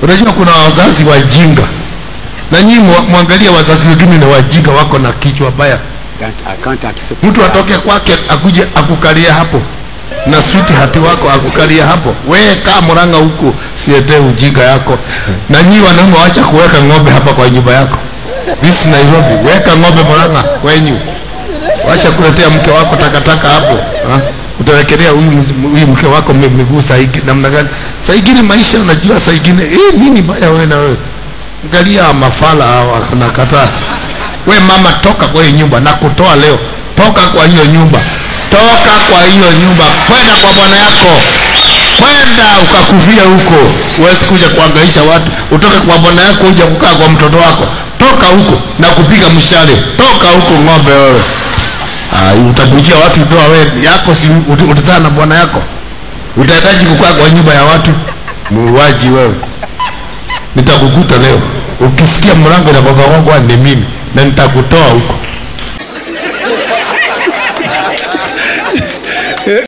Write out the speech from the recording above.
Unajua kuna wazazi wajinga, na nyinyi mwa- mwangalie wazazi wengine ni wajinga, wako na kichwa baya. Can't, I can't accept Mtu atoke kwake akuje akukalia hapo na sweetheart wako akukalia hapo, wewe kaa Murang'a huku, sietee ujinga yako. Na nyinyi wanaume, wacha kuweka ng'ombe hapa kwa nyumba yako. This Nairobi, weka ng'ombe Murang'a kwenyu, wacha kuletea mke wako takataka hapo ha? Utawekelea huyu mz- huyu mke wako mi- miguu saa hii namna gani? Saa ingine maisha, unajua saa ingine eh, nini baya wewe na wewe, angalia mafala hawa wanakataa we mama toka kwa hiyo nyumba na kutoa leo toka kwa hiyo nyumba toka kwa hiyo nyumba kwenda kwa bwana yako kwenda ukakufia huko huwezi kuja kuangaisha watu utoke kwa bwana yako uja kukaa kwa mtoto wako toka huko na kupiga mshale toka huko ng'ombe wewe Ah, utakujia watu ndoa wewe yako si ut- utazaa na bwana yako utahitaji kukaa kwa nyumba ya watu muuaji wewe nitakukuta leo ukisikia mlango inagongagongwa ni mimi na nitakutoa huko